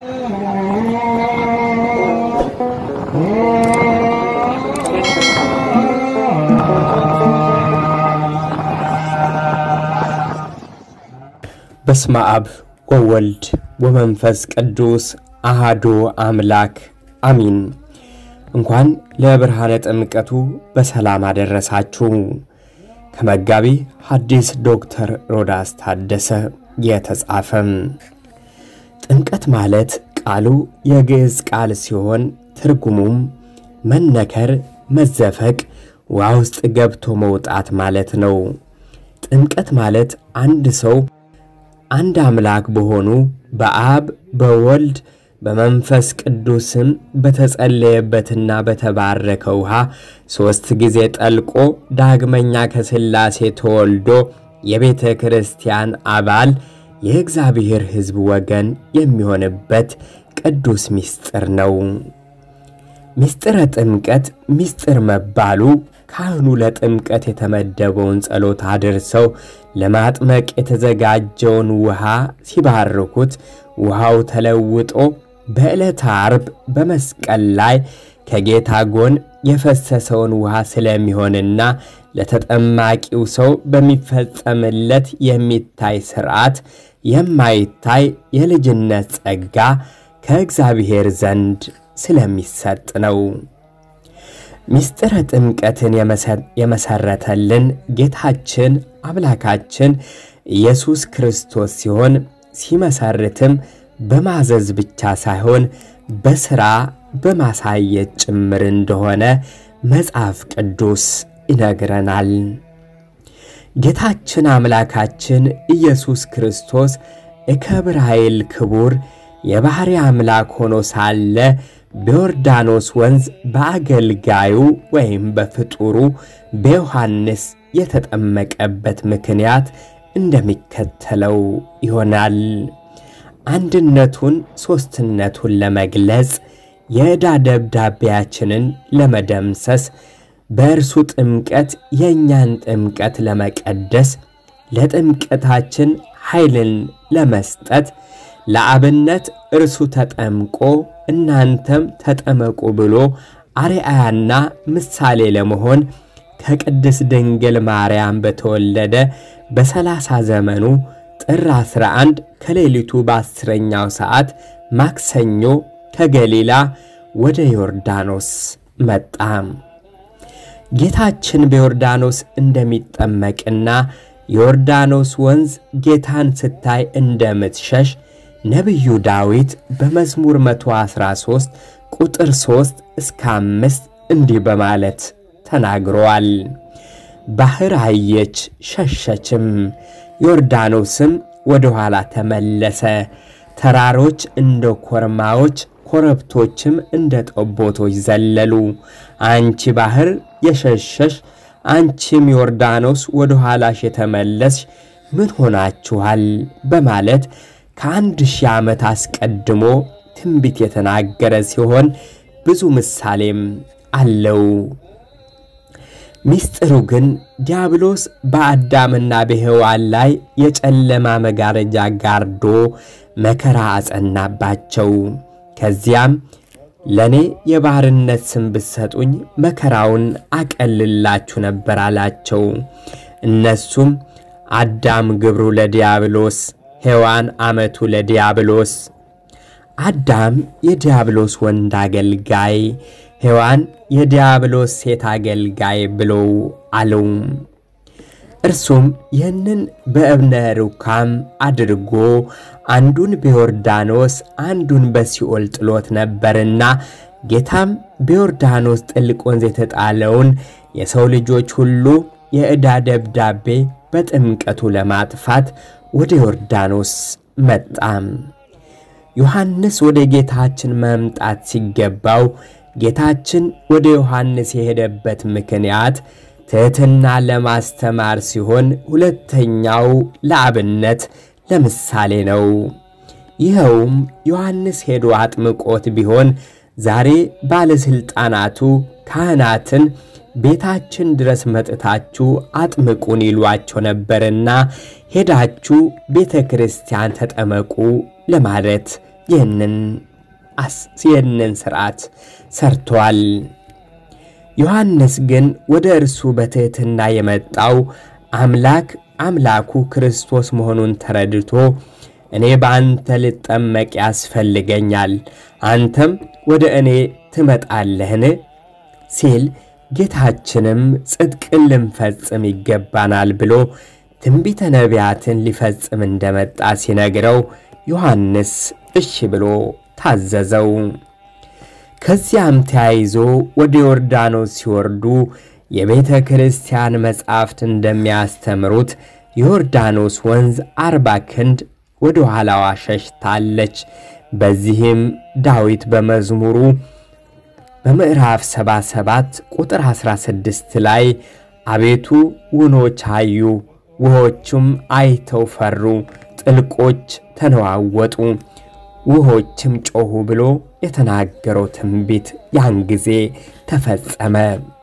በስመ አብ ወወልድ ወመንፈስ ቅዱስ አሃዱ አምላክ አሚን። እንኳን ለብርሃነ ጥምቀቱ በሰላም አደረሳችሁ። ከመጋቢ ሐዲስ ዶክተር ሮዳስ ታደሰ የተጻፈም። ጥምቀት ማለት ቃሉ የግዕዝ ቃል ሲሆን ትርጉሙም መነከር፣ መዘፈቅ፣ ውሃ ውስጥ ገብቶ መውጣት ማለት ነው። ጥምቀት ማለት አንድ ሰው አንድ አምላክ በሆኑ በአብ በወልድ በመንፈስ ቅዱስም በተጸለየበትና በተባረከ ውሃ ሦስት ጊዜ ጠልቆ ዳግመኛ ከሥላሴ ተወልዶ የቤተ ክርስቲያን አባል የእግዚአብሔር ሕዝብ ወገን የሚሆንበት ቅዱስ ምስጢር ነው። ምስጢረ ጥምቀት ምስጢር መባሉ ካህኑ ለጥምቀት የተመደበውን ጸሎት አድርሰው ለማጥመቅ የተዘጋጀውን ውሃ ሲባርኩት ውሃው ተለውጦ በዕለተ ዓርብ በመስቀል ላይ ከጌታ ጎን የፈሰሰውን ውሃ ስለሚሆንና ለተጠማቂው ሰው በሚፈጸምለት የሚታይ ሥርዓት የማይታይ የልጅነት ጸጋ ከእግዚአብሔር ዘንድ ስለሚሰጥ ነው። ምስጢረ ጥምቀትን የመሰረተልን ጌታችን አምላካችን ኢየሱስ ክርስቶስ ሲሆን ሲመሰርትም በማዘዝ ብቻ ሳይሆን በሥራ በማሳየት ጭምር እንደሆነ መጽሐፍ ቅዱስ ይነግረናል። ጌታችን አምላካችን ኢየሱስ ክርስቶስ እከብር ኃይል ክቡር የባሕሪ አምላክ ሆኖ ሳለ በዮርዳኖስ ወንዝ በአገልጋዩ ወይም በፍጡሩ በዮሐንስ የተጠመቀበት ምክንያት እንደሚከተለው ይሆናል። አንድነቱን ሦስትነቱን ለመግለጽ የዕዳ ደብዳቤያችንን ለመደምሰስ በእርሱ ጥምቀት የእኛን ጥምቀት ለመቀደስ ለጥምቀታችን ኃይልን ለመስጠት ለአብነት እርሱ ተጠምቆ እናንተም ተጠመቁ ብሎ አርአያና ምሳሌ ለመሆን ከቅድስት ድንግል ማርያም በተወለደ በሰላሳ ዘመኑ ጥር 11 ከሌሊቱ በአስረኛው ሰዓት ማክሰኞ ከገሊላ ወደ ዮርዳኖስ መጣ። ጌታችን በዮርዳኖስ እንደሚጠመቅና ዮርዳኖስ ወንዝ ጌታን ስታይ እንደምትሸሽ ነቢዩ ዳዊት በመዝሙር 113 ቁጥር 3 እስከ 5 እንዲህ በማለት ተናግሯል። ባሕር አየች ሸሸችም፣ ዮርዳኖስም ወደ ኋላ ተመለሰ። ተራሮች እንደ ኮርማዎች፣ ኮረብቶችም እንደ ጠቦቶች ዘለሉ። አንቺ ባሕር የሸሸሽ አንቺም ዮርዳኖስ ወደ ኋላሽ የተመለስሽ ምን ሆናችኋል? በማለት ከአንድ ሺህ ዓመት አስቀድሞ ትንቢት የተናገረ ሲሆን ብዙ ምሳሌም አለው። ሚስጥሩ ግን ዲያብሎስ በአዳምና በሔዋን ላይ የጨለማ መጋረጃ ጋርዶ መከራ አጸናባቸው። ከዚያም ለእኔ የባርነት ስም ብትሰጡኝ መከራውን አቀልላችሁ ነበር አላቸው። እነሱም አዳም ግብሩ ለዲያብሎስ፣ ሔዋን አመቱ ለዲያብሎስ። አዳም የዲያብሎስ ወንድ አገልጋይ ሔዋን የዲያብሎስ ሴት አገልጋይ ብለው አለው። እርሱም ይህንን በእብነ ሩካም አድርጎ አንዱን በዮርዳኖስ አንዱን በሲኦል ጥሎት ነበርና ጌታም በዮርዳኖስ ጥልቅ ወንዝ የተጣለውን የሰው ልጆች ሁሉ የዕዳ ደብዳቤ በጥምቀቱ ለማጥፋት ወደ ዮርዳኖስ መጣ። ዮሐንስ ወደ ጌታችን መምጣት ሲገባው ጌታችን ወደ ዮሐንስ የሄደበት ምክንያት ትሕትና ለማስተማር ሲሆን ሁለተኛው ለአብነት ለምሳሌ ነው። ይኸውም ዮሐንስ ሄዶ አጥምቆት ቢሆን ዛሬ ባለሥልጣናቱ ካህናትን ቤታችን ድረስ መጥታችሁ አጥምቁን ይሏቸው ነበርና ሄዳችሁ ቤተ ክርስቲያን ተጠመቁ ለማለት ይህንን ሥርዓት ሰርቷል። ዮሐንስ ግን ወደ እርሱ በትሕትና የመጣው አምላክ አምላኩ ክርስቶስ መሆኑን ተረድቶ እኔ በአንተ ልጠመቅ ያስፈልገኛል፣ አንተም ወደ እኔ ትመጣለህን? ሲል ጌታችንም ጽድቅን ልንፈጽም ይገባናል ብሎ ትንቢተ ነቢያትን ሊፈጽም እንደመጣ ሲነግረው ዮሐንስ እሺ ብሎ ታዘዘው። ከዚያም ተያይዞ ወደ ዮርዳኖስ ሲወርዱ የቤተ ክርስቲያን መጻሕፍት እንደሚያስተምሩት የዮርዳኖስ ወንዝ አርባ ክንድ ወደ ኋላዋ ሸሽታለች። በዚህም ዳዊት በመዝሙሩ በምዕራፍ 77 ቁጥር 16 ላይ አቤቱ ውኖች አዩ፣ ውሆችም አይተው ፈሩ፣ ጥልቆች ተነዋወጡ፣ ውሆችም ጮኹ ብሎ የተናገረው ትንቢት ያን ጊዜ ተፈጸመ።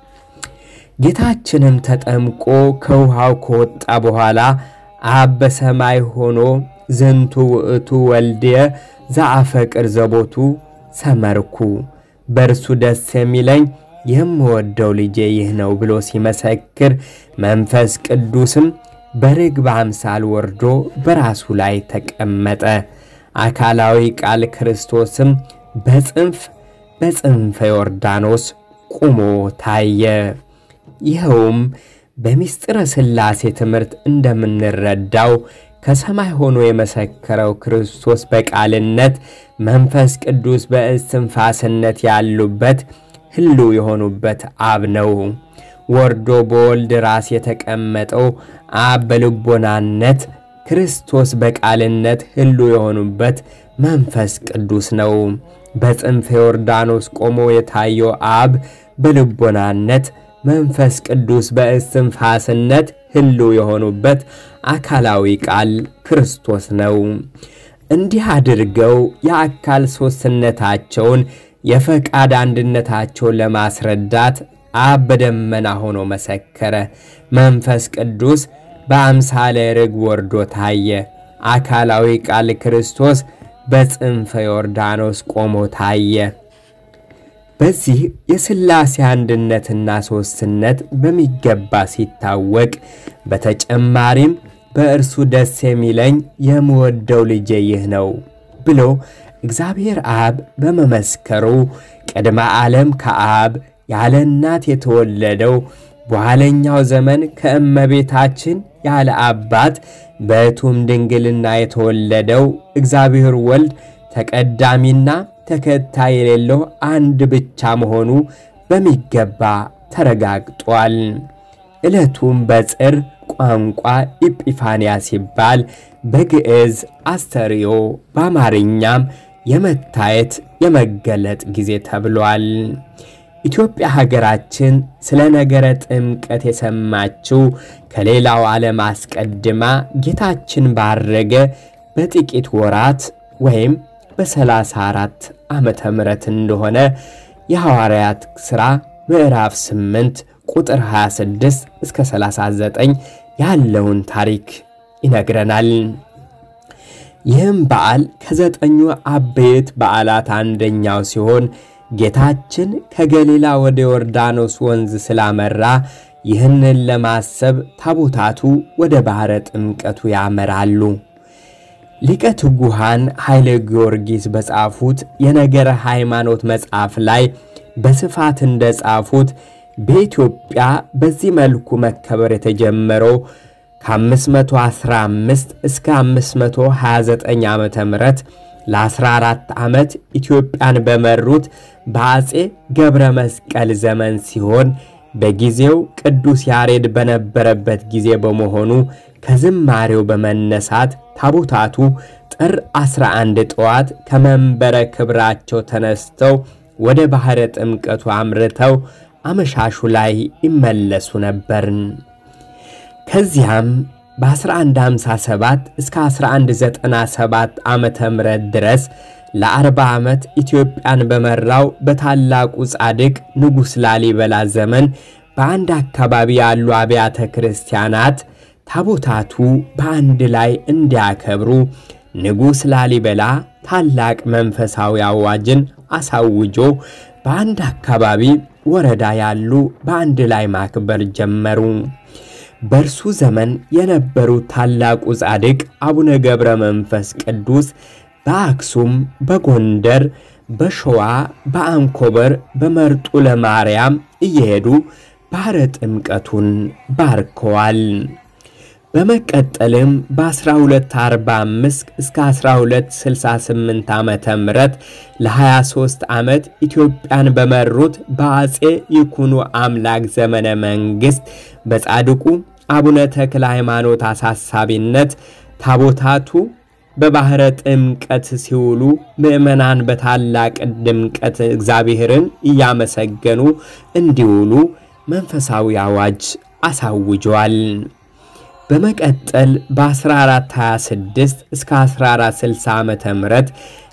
ጌታችንም ተጠምቆ ከውሃው ከወጣ በኋላ አብ በሰማይ ሆኖ ዝንቱ ውእቱ ወልድየ ዘአፈቅር ዘቦቱ ሰመርኩ በእርሱ ደስ የሚለኝ የምወደው ልጄ ይህ ነው ብሎ ሲመሰክር መንፈስ ቅዱስም በርግብ አምሳል ወርዶ በራሱ ላይ ተቀመጠ። አካላዊ ቃል ክርስቶስም በጽንፍ በጽንፈ ዮርዳኖስ ቁሞ ታየ። ይኸውም በምስጢረ ሥላሴ ትምህርት እንደምንረዳው ከሰማይ ሆኖ የመሰከረው ክርስቶስ በቃልነት መንፈስ ቅዱስ በእስትንፋስነት ያሉበት ሕልው የሆኑበት አብ ነው። ወርዶ በወልድ ራስ የተቀመጠው አብ በልቦናነት ክርስቶስ በቃልነት ሕልው የሆኑበት መንፈስ ቅዱስ ነው። በጽንፈ ዮርዳኖስ ቆሞ የታየው አብ በልቦናነት መንፈስ ቅዱስ በእስትንፋስነት ሕልው የሆኑበት አካላዊ ቃል ክርስቶስ ነው። እንዲህ አድርገው የአካል ሦስትነታቸውን የፈቃድ አንድነታቸውን ለማስረዳት አብ በደመና ሆኖ መሰከረ። መንፈስ ቅዱስ በአምሳለ ርግብ ወርዶ ታየ። አካላዊ ቃል ክርስቶስ በጽንፈ ዮርዳኖስ ቆሞ ታየ። በዚህ የሥላሴ አንድነትና ሦስትነት በሚገባ ሲታወቅ በተጨማሪም በእርሱ ደስ የሚለኝ የምወደው ልጄ ይህ ነው ብሎ እግዚአብሔር አብ በመመስከሩ ቅድመ ዓለም ከአብ ያለ እናት የተወለደው በኋለኛው ዘመን ከእመቤታችን ያለ አባት በእቱም ድንግልና የተወለደው እግዚአብሔር ወልድ ተቀዳሚና ተከታይ የሌለው አንድ ብቻ መሆኑ በሚገባ ተረጋግጧል። ዕለቱም በጽር ቋንቋ ኢጲፋንያ ሲባል በግዕዝ አስተርእዮ በአማርኛም የመታየት የመገለጥ ጊዜ ተብሏል። ኢትዮጵያ ሀገራችን ስለ ነገረ ጥምቀት የሰማችው ከሌላው ዓለም አስቀድማ ጌታችን ባረገ በጥቂት ወራት ወይም በሰላሳ አራት ዓመተ ምሕረት እንደሆነ የሐዋርያት ሥራ ምዕራፍ 8 ቁጥር 26 እስከ 39 ያለውን ታሪክ ይነግረናል። ይህም በዓል ከዘጠኙ አበይት በዓላት አንደኛው ሲሆን ጌታችን ከገሊላ ወደ ዮርዳኖስ ወንዝ ስላመራ ይህንን ለማሰብ ታቦታቱ ወደ ባሕረ ጥምቀቱ ያመራሉ። ሊቀ ትጉሃን ኃይለ ጊዮርጊስ በጻፉት የነገረ ሃይማኖት መጽሐፍ ላይ በስፋት እንደ ጻፉት በኢትዮጵያ በዚህ መልኩ መከበር የተጀመረው ከ515 እስከ 529 ዓመተ ምህረት ለ14 ዓመት ኢትዮጵያን በመሩት በአፄ ገብረ መስቀል ዘመን ሲሆን በጊዜው ቅዱስ ያሬድ በነበረበት ጊዜ በመሆኑ ከዝማሬው በመነሳት ታቦታቱ ጥር 11 ጠዋት ከመንበረ ክብራቸው ተነስተው ወደ ባሕረ ጥምቀቱ አምርተው አመሻሹ ላይ ይመለሱ ነበርን። ከዚያም በ1157 እስከ 1197 ዓመተ ምህረት ድረስ ለ40 ዓመት ኢትዮጵያን በመራው በታላቁ ጻድቅ ንጉሥ ላሊበላ ዘመን በአንድ አካባቢ ያሉ አብያተ ክርስቲያናት ታቦታቱ በአንድ ላይ እንዲያከብሩ ንጉሥ ላሊበላ ታላቅ መንፈሳዊ አዋጅን አሳውጆ በአንድ አካባቢ ወረዳ ያሉ በአንድ ላይ ማክበር ጀመሩ። በእርሱ ዘመን የነበሩ ታላቁ ጻድቅ አቡነ ገብረ መንፈስ ቅዱስ በአክሱም፣ በጎንደር፣ በሸዋ፣ በአንኮበር፣ በመርጡ ለማርያም እየሄዱ ባሕረ ጥምቀቱን ባርከዋል። በመቀጠልም በ1245 እስከ 1268 ዓመተ ምህረት ለ23 ዓመት ኢትዮጵያን በመሩት በአጼ ይኩኖ አምላክ ዘመነ መንግሥት በጻድቁ አቡነ ተክለ ሃይማኖት አሳሳቢነት ታቦታቱ በባሕረ ጥምቀት ሲውሉ ምዕመናን በታላቅ ድምቀት እግዚአብሔርን እያመሰገኑ እንዲውሉ መንፈሳዊ አዋጅ አሳውጇል። በመቀጠል በ1426 እስከ 1460 ዓመተ ምህረት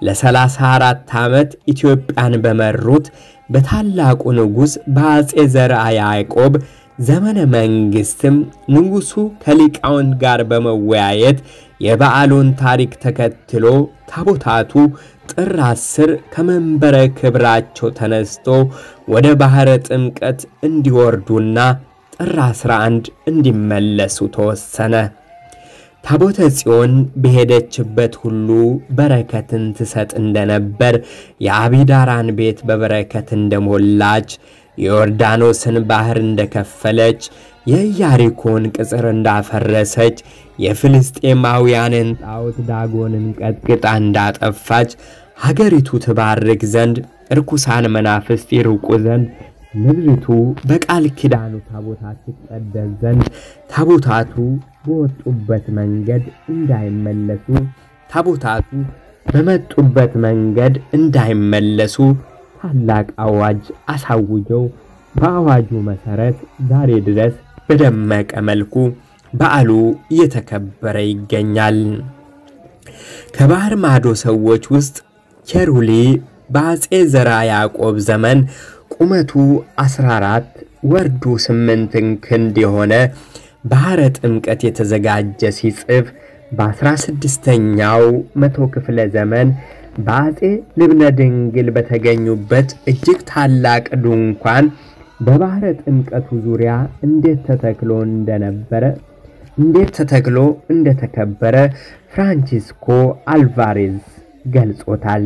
ለ34 ዓመት ኢትዮጵያን በመሩት በታላቁ ንጉሥ በአጼ ዘርዓ ያዕቆብ ዘመነ መንግሥትም ንጉሡ ከሊቃውንት ጋር በመወያየት የበዓሉን ታሪክ ተከትሎ ታቦታቱ ጥር 10 ከመንበረ ክብራቸው ተነስቶ ወደ ባሕረ ጥምቀት እንዲወርዱና ጥር 11 እንዲመለሱ ተወሰነ። ታቦተ ጽዮን በሄደችበት ሁሉ በረከትን ትሰጥ እንደነበር የአቢዳራን ቤት በበረከት እንደሞላች የዮርዳኖስን ባሕር እንደከፈለች የኢያሪኮን ቅጽር እንዳፈረሰች የፍልስጤማውያንን ጣዖት ዳጎንን ቀጥቅጣ እንዳጠፋች ሀገሪቱ ትባርክ ዘንድ ርኩሳን መናፍስት ይርቁ ዘንድ ምድሪቱ በቃል ኪዳኑ ታቦታት ትቀደስ ዘንድ ታቦታቱ በወጡበት መንገድ እንዳይመለሱ ታቦታቱ በመጡበት መንገድ እንዳይመለሱ ታላቅ አዋጅ አሳውጀው በአዋጁ መሠረት ዛሬ ድረስ በደመቀ መልኩ በዓሉ እየተከበረ ይገኛል። ከባህር ማዶ ሰዎች ውስጥ ኬሩሊ በአጼ ዘርዓ ያዕቆብ ዘመን ቁመቱ 14 ወርዱ 8 ክንድ የሆነ ባሕረ ጥምቀት የተዘጋጀ ሲጽፍ በ16ኛው መቶ ክፍለ ዘመን በአጼ ልብነ ድንግል በተገኙበት እጅግ ታላቅ ድንኳን በባሕረ ጥምቀቱ ዙሪያ እንዴት ተተክሎ እንደነበረ እንዴት ተተክሎ እንደተከበረ ፍራንቺስኮ አልቫሬዝ ገልጾታል።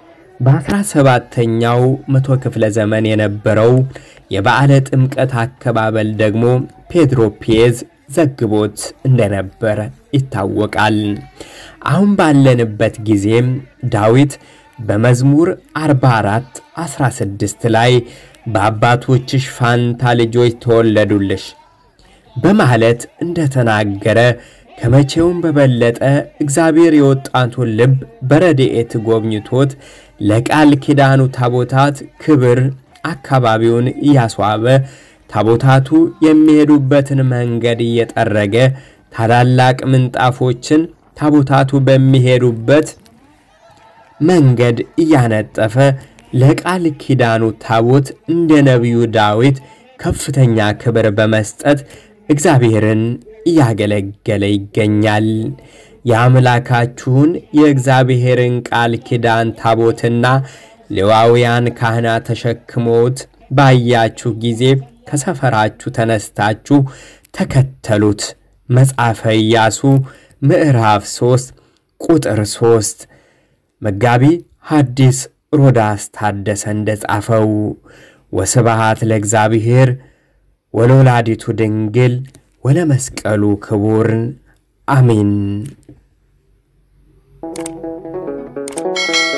በ17ኛው መቶ ክፍለ ዘመን የነበረው የበዓለ ጥምቀት አከባበል ደግሞ ፔድሮ ፒየዝ ዘግቦት እንደነበረ ይታወቃል። አሁን ባለንበት ጊዜም ዳዊት በመዝሙር 44 16 ላይ በአባቶችሽ ፋንታ ልጆች ተወለዱልሽ በማለት እንደተናገረ ከመቼውም በበለጠ እግዚአብሔር የወጣቱን ልብ በረድኤት ጎብኝቶት ለቃል ኪዳኑ ታቦታት ክብር አካባቢውን እያስዋበ ታቦታቱ የሚሄዱበትን መንገድ እየጠረገ ታላላቅ ምንጣፎችን ታቦታቱ በሚሄዱበት መንገድ እያነጠፈ ለቃል ኪዳኑ ታቦት እንደ ነቢዩ ዳዊት ከፍተኛ ክብር በመስጠት እግዚአብሔርን እያገለገለ ይገኛል። የአምላካችሁን የእግዚአብሔርን ቃል ኪዳን ታቦትና ሌዋውያን ካህናት ተሸክሞት ባያችሁ ጊዜ ከሰፈራችሁ ተነስታችሁ ተከተሉት። መጽሐፈ ኢያሱ ምዕራፍ 3 ቁጥር 3 መጋቢ ሐዲስ ሮዳስ ታደሰ እንደጻፈው። ወስብሃት ለእግዚአብሔር ወለወላዲቱ ድንግል ወለመስቀሉ ክቡር አሜን።